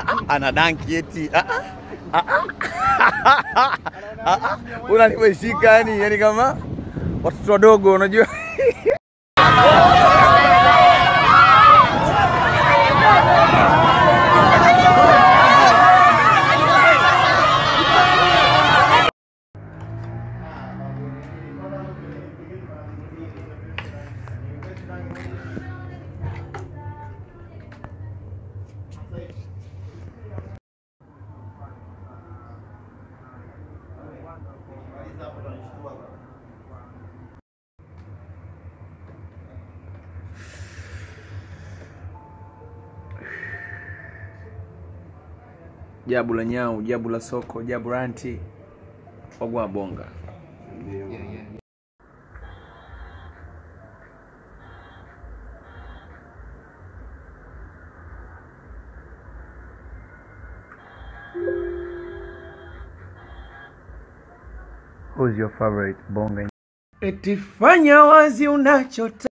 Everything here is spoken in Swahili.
ana danki eti Ah, ah. Ah, ah. unanimeshika yani yani kama watoto wadogo unajua jabu la nyau jabu la soko jabu ranti ogwa bonga Who's your favorite bonga? Eti fanya wazi unachota